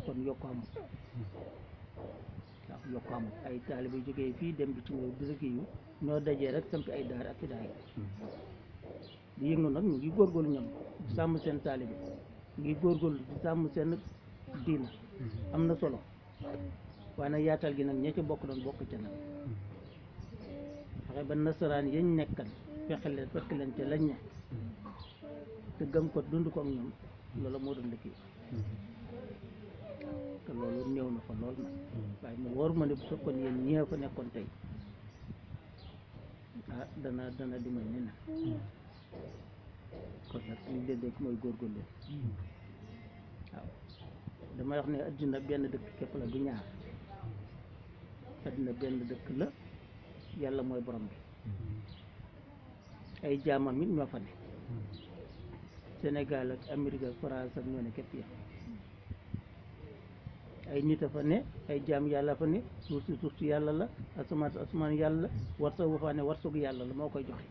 kon yokk amul waaw yokk amul ay taalibe jógee fii dem bitim réew di liggéeyu ñoo dajee rek samp ay daar ak i daay di yëngu nag ñu ngi góorgóorlu ñoom di sàmm seen taalibe ñu ngi góorgóorlu di sàmm seen diina am na solo waaye nag yaatal gi nag ña ca bokk doon bokk ca nag fexe ba nasaraan yañ nekkal fexe leen fekk leen ca lañ ne te gëm ko dund ko ak ñoom loolu moo doon liggéey te loolu néew na fa lool nag waaye mu wóor ma ne bu fekkoon yéen ñee fa nekkoon tey ah dana dana di mel ni na kon nag li leen rek mooy góorgóorlu waaw damay wax ne addina benn dëkk képp la du ñaar addina benn dëkk la yàlla mooy borom bi ay jaamam it ñoo fa ne Sénégal ak Amérique ak France ak ñoo ne képp ya ay nit a fa ne ay jaam yàlla fa ne suuf si suuf si yàlla la asamaan si asamaan yàlla la warsa wu fa ne warsagu yàlla la moo koy joxe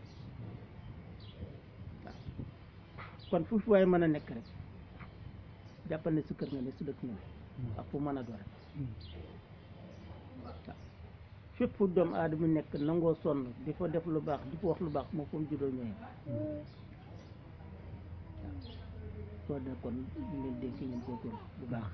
waaw kon fu fi waaye mën a nekk rek jàppal ne si kër nga ne si dëkk nga ne ak fu mën a do rek waaw fépp fu doomu aadama nekk nangoo sonn di fa def lu baax di fa wax lu baax moo fa mu juddoo ñooyam soo nekkoon ñu leen dénk ngeen góorgóorlu bu baax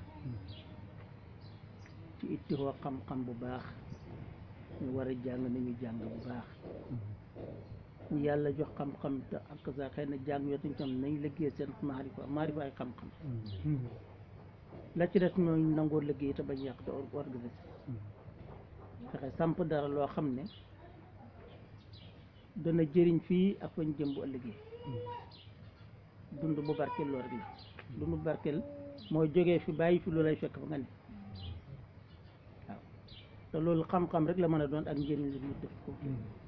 ci ittihoo xam-xam bu baax ñu war a jàng nañu jàng bu baax ñu yàlla jox xam-xam te ak sa xëy na jàng yotuñ tam nañ liggéey seen maarifa maarifa ay xam-xam la ci des mooy nangoo liggéey te bañ yàq te organisé fexe samp dara loo xam ne dana jëriñ fii ak fañ jëm bu ëllëgee dund bu barkeel loolu rek la dund bu barkeel mooy jógee fi bàyyi fi lu lay fekk fa nga ne waaw te loolu xam-xam rek la mën a doon ak njëriñ li mu def ko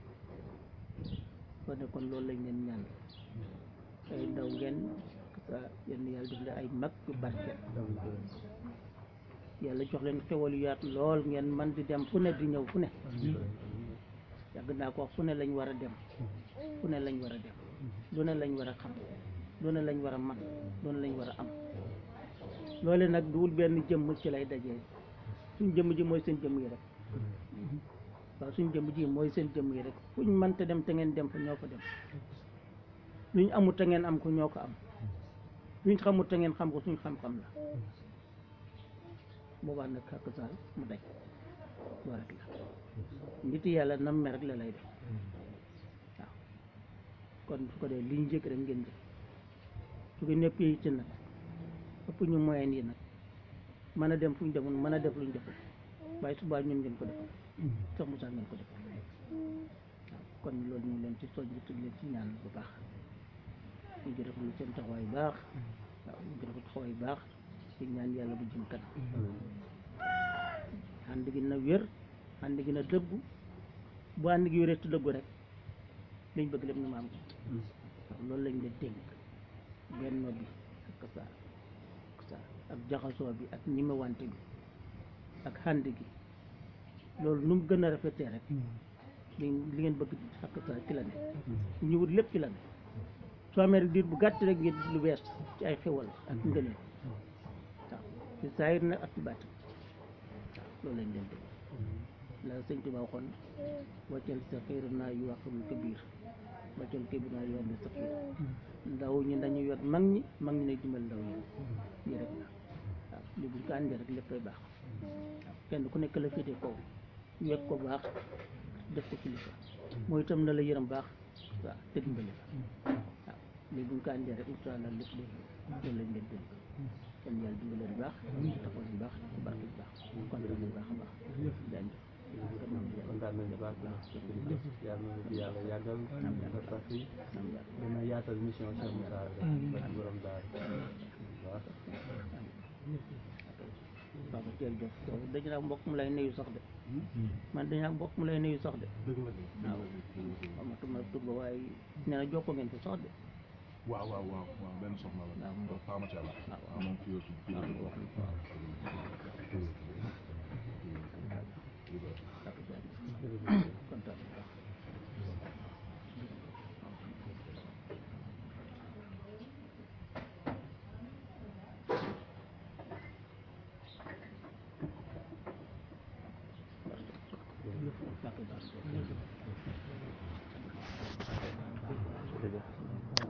soo ne kon loolu lañ leen ñaan ay ndaw ngeen sa yenn yàlla def leen ay mag yu barkeel yàlla jox leen xewal yu yaatu lool ngeen man di dem fu ne di ñëw fu ne yàgg naa ko wax fu ne lañ war a dem fu ne lañ war a dem lu ne lañ war a xam lu ne lañ war a man lu ne lañ war a am loole nag duwul benn jëmm ci lay dajee suñ jëmm ji mooy seen jëmm yi rek waaw suñ jëmm ji mooy seen jëmm yi rek fuñ mënta dem te ngeen dem fa ñoo fa dem luñ amut te ngeen am ko ñoo ko am luñ xamut te ngeen xam ko suñ xam-xam la boobaa nag xàq saal mu daj loo rek la nit yàlla nam me rek la lay def waaw kon su ko dee liñ njëkk rek ngeen jëf su ko ñëpp yi ci nag ëpp ñu moyen yi nag mën a dem fu ñu demul mën a def luñ deful waaye subaa ñun ngeen ko defal sax Moussa ngeen ko defal waaw kon loolu ñu leen ci soñ bi leen ci ñaan bu baax ñu ngi rafetlu seen taxawaay baax waaw ñu ngi rafetlu taxawaay baax ci ñaan yàlla bu jëm kanam ànd gi na wér ànd gi na dëggu bu ànd gi wéree te dëggu rek liñ bëgg lépp ñu ma am ko waaw loolu lañ leen dénk benno bi ak sa ak sa ak jaxasoo bi ak ñimewante bi ak ànd gi loolu nu mu gën a rafetee rek li li ngeen bëgg ak sa ci la ne ñu wut lépp ci la ne soo amee rek diir bu gàtt rek ngeen gis lu bees ci ay xewal ak ngëneel waaw ci saayir nag ak ci bàtt waaw loolu lañ leen dénk la sëñ Tuba waxoon waccal sa xiir naa yu waqul kabir waccal kabir naa yu wàllu sa xiir ndaw ñi dañuy yor mag ñi mag ñi ne dimbal ndaw ñi lii rek la waaw li buñ ko àndee rek léppay baax waaw kenn ku nekk la féete kaw wekk ko baax def ko kilifa mooy itam na la yërëm baax waaw te dimbali la waaw lii buñ ko àndee rek incha allah lépp day loolu lañ leen dénk kenn yàlla dimbali leen baax taxaw leen baax barke bu baax kontaan nañ baax a baax jaajëf kontaan nañu baax baax yàlla na fi yàlla yàggal nga sax fi dina yaatal mission Cheikh Moussa rek ba ci borom daal waaw waaw jërëjëf dañu naa mbokk mu lay nuyu sax de man dañu naa mbokk mu lay nuyu sax de waaw xamatuma tur ba waaye nee na jokkoo ngeen fi sax de waaw waaw waaw waaw benn soxna la. waaw mu Fama Thiala. waaw waaw moom fii aussi fii la waaw dëkk. wax waaw kontaan bàkk baax jërëjëf